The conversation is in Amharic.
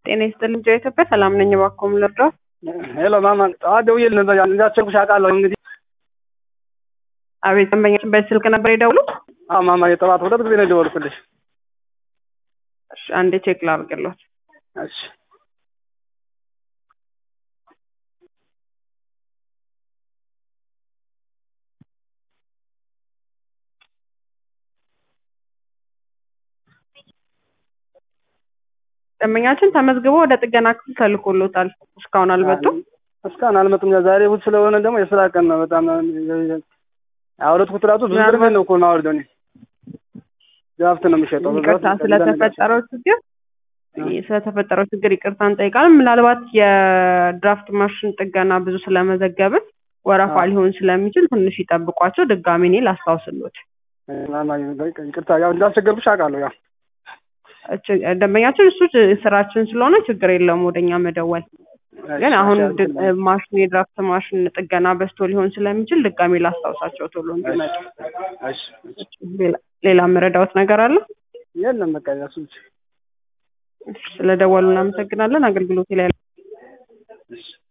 ጤና ይስጥልኝ ጆይ ኢትዮጵያ ሰላም ነኝ። እባክዎ ምን ልርዳዎት? ሄሎ ማማ ጠዋት ደውዬልህ ነበር እንዳስቸኩልሽ አውቃለሁ። እንግዲህ አቤት ደንበኛችን በዚህ ስልክ ነበር የደውሉት? አዎ ማማ የጠዋት ሁለት ጊዜ ነው የደወልኩልሽ። እሺ አንዴ ቼክ ላድርግልዎት። እሺ ደንበኛችን ተመዝግቦ ወደ ጥገና ክፍል ተልኮሎታል። እስካሁን አልመጡም። እስካሁን አልመጡም። ያው ዛሬ እሑድ ስለሆነ ደግሞ የስራ ቀን ነው። በጣም ያወረድኩት ራሱ ብዙ ብር ነው እኮ የማወርደው እኔ ድራፍት ነው የሚሸጠው። ይቅርታ ስለተፈጠረው ችግር ስለተፈጠረው ችግር ይቅርታ እንጠይቃለን። ምናልባት የድራፍት ማሽን ጥገና ብዙ ስለመዘገብን ወረፋ ሊሆን ስለሚችል ትንሽ ይጠብቋቸው። ድጋሚ እኔ ላስታውስሎት። ማማ ይቅርታ ያው እንዳስቸገርኩሽ አውቃለሁ። ያው ደንበኛችን እሱ ስራችን ስለሆነ ችግር የለውም ወደኛ መደወል። ግን አሁን ማሽን የድራፍት ማሽን ጥገና በዝቶ ሊሆን ስለሚችል ድጋሚ ላስታውሳቸው ቶሎ እንዲመጡ። እሺ ሌላ የምረዳዎት ነገር አለ? የለም በቃ ያሱ ስለደወሉ እናመሰግናለን። አገልግሎት ላይ